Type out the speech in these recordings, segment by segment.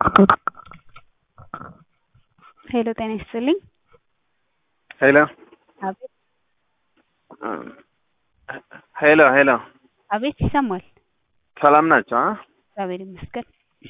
ሄሎ ጤና ይስጥልኝ። ሄሎ አቤት ሄሎ ሄሎ አቤት ይሰማል። ሰላም ናቸው? አ? እግዚአብሔር ይመስገን።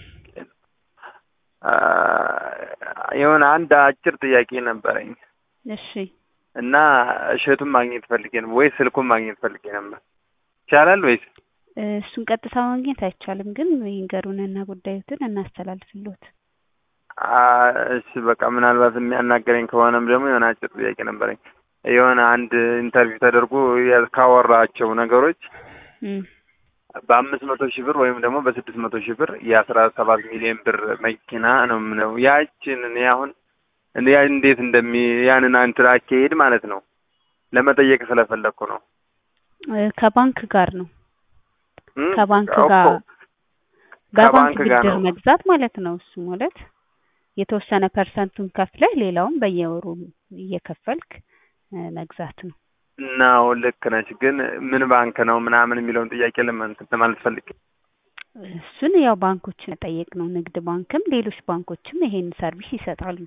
አ፣ የሆነ አንድ አጭር ጥያቄ ነበረኝ እሺ እና እሸቱን ማግኘት ፈልጌ ነው ወይ ስልኩን ማግኘት ፈልጌ ነበር። ይቻላል ወይስ? እሱን ቀጥታ ማግኘት አይቻልም፣ ግን ይንገሩንና ጉዳዩትን እናስተላልፍሎት። አ፣ እሺ በቃ ምናልባት የሚያናገረኝ ከሆነም ደግሞ የሆነ አጭር ጥያቄ ነበረኝ። የሆነ አንድ ኢንተርቪው ተደርጎ ያ- ካወራቸው ነገሮች እም፣ በአምስት መቶ ሺህ ብር ወይም ደግሞ በስድስት መቶ ሺህ ብር የአስራ ሰባት ሚሊዮን ብር መኪና ነው የምለው። ያችን እኔ አሁን እኔ ያ እንዴት እንደሚ ያንን እንትን አካሄድ ማለት ነው ለመጠየቅ ስለፈለግኩ ነው። እ፣ ከባንክ ጋር ነው እም? ከባንክ እኮ ጋር በባንክ ከባንክ ጋር ብድር ነው። መግዛት ማለት ነው። እሱ ማለት የተወሰነ ፐርሰንቱን ከፍለህ ሌላውን በየወሩ እየከፈልክ እ፣ መግዛት ነው። ነው ልክ ነች። ግን ምን ባንክ ነው ምናምን የሚለውን ጥያቄ ለማለት ለማለት ፈልጌ እሱን ያው ባንኮችን መጠየቅ ነው። ንግድ ባንክም ሌሎች ባንኮችም ይሄን ሰርቪስ ይሰጣሉ።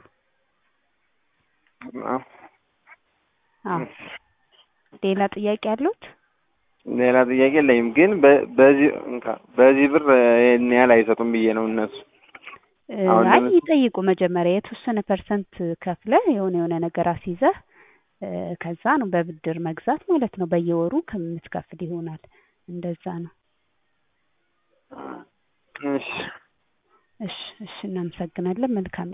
ነው። አዎ ሌላ ጥያቄ አሉት? ሌላ ጥያቄ የለኝም። ግን በ- በዚህ እንካ በዚህ ብር ይሄን ያህል አይሰጡም ብዬ ነው እነሱ እ፣ አሁን አይ ለምስ- ይጠይቁ መጀመሪያ የተወሰነ ፐርሰንት ከፍለህ የሆነ የሆነ ነገር አስይዘህ እ፣ ከዛ ነው በብድር መግዛት ማለት ነው። በየወሩ ከምትከፍል ይሆናል። እንደዛ ነው። እሺ እሺ እሺ፣ እናመሰግናለን። መልካም